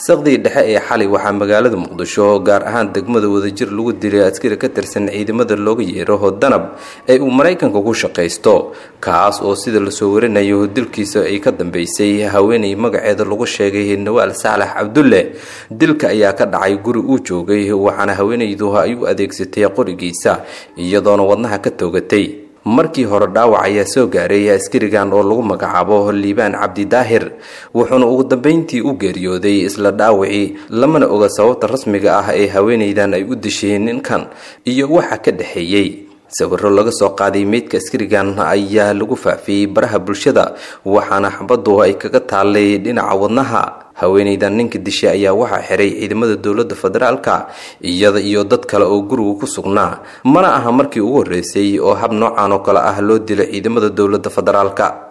saqdii dhexe ee xalay waxaa magaalada muqdisho gaar ahaan degmada wadajir lagu dilay askari ka tirsan ciidamada looga yeero danab ee uu maraykanka ku shaqaysto kaas oo sida lasoo warinayo dilkiisa ay ka dambeysay haweenay magaceeda lagu sheegay nawaal saalax cabdulle dilka ayaa ka dhacay guri uu joogay waxaana haweenaydu ay u adeegsatay qorigiisa iyadoona wadnaha ka toogatay markii hore dhaawac ayaa soo gaaray askarigan oo lagu magacaabo liibaan cabdi daahir wuxuuna ugu dambeyntii u geeriyooday isla dhaawacii lamana oga sababta rasmiga ah ee haweenaydan ay u disheen ninkan iyo waxa ka dhexeeyey sawiro laga soo qaaday meydka askarigan ayaa lagu faafiyey baraha bulshada waxaana xabadu ay kaga taalay dhinaca wadnaha haweenaydan ninka dishay ayaa waxaa xiray ciidamada dowladda federaalka iyada iyo dad kale oo guriga ku sugnaa mana aha markii ugu horreysay oo hab noocan oo kale ah loo dilo ciidamada dowladda federaalka